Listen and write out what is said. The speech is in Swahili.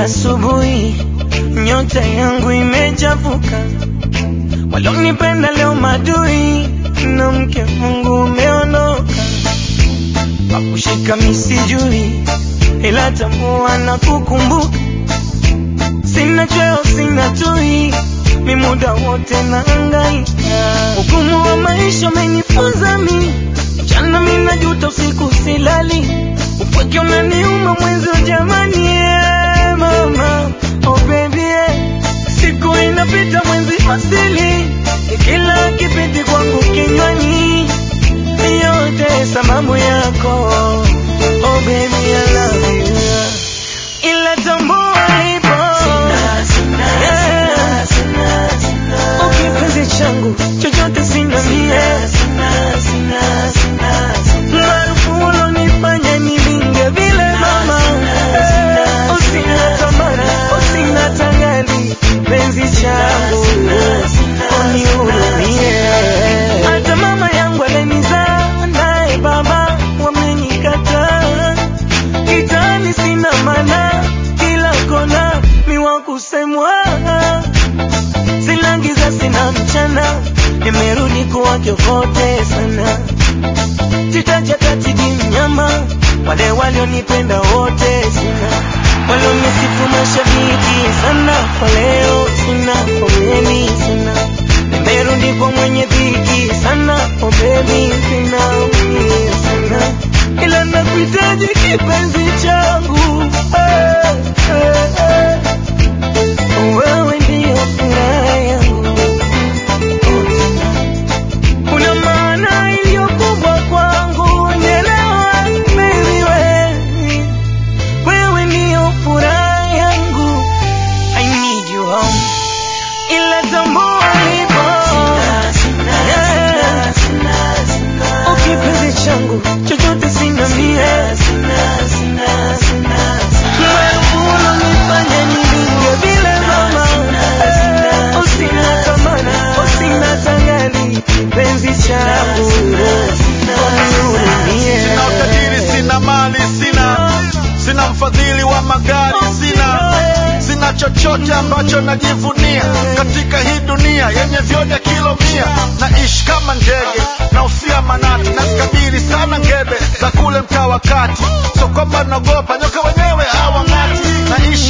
asubuhi, nyota yangu imechafuka, walonipenda leo madui, na mke wangu umeondoka, pakushika misijui, ila tambua na kukumbuka, sina cheo sina tui, mi muda wote naangaika, ugumu wa maisha umenifunza mi, mchana mi najuta, usiku silali, upweke unaniuma mwenzi jamani, yeah, mama oh baby yeah. Siku inapita mwenzi asili, kila kipindi kwangu kinywani, yote sababu yako oh baby I love you, ila tambua lipo Yeah. Oh, kipenzi changu chochote sina mie maarufu ulonifanya nilinge vile mama Eh, usina tamani usina tangali penzi changu unihurumie hata mama yangu alenizaa naye baba wamenikataa kitani sina mana kila kona miwa kusemwa sina giza sina mchana nimerudi kuwa kiokote sana titajatachiji mnyama wale walionipenda wote sina walionisifu mashabiki sana kwa leo sina pomeni sina nimerudi kwa mwenye dhiki sana oh baby sina umie sana ila nakuhitaji kipenzi changu eh, eh, eh. Wewe ndio furaha yangu oh, tena una maana iliyo kubwa kwangu, nielewa baby, wewe wewe ndio furaha yangu, I need you home, ila tambua lipo Yeah. Oh, kipenzi changu chochote sina mie Maarufu ulonifanya nilinge vile mama Eh, usina tamani usina tangali penzi changu unihurumie Sina utajiri, sina mali, sina sina mfadhili wa magari, sina sina chochote ambacho najivunia katika hii dunia yenye vyote kilo mia. Naishi kama ndege na usia manati, nazikabiri sana ngebe za kule mtaa wa kati, so kwamba naogopa nyoka wenyewe hawang'ati. Naishi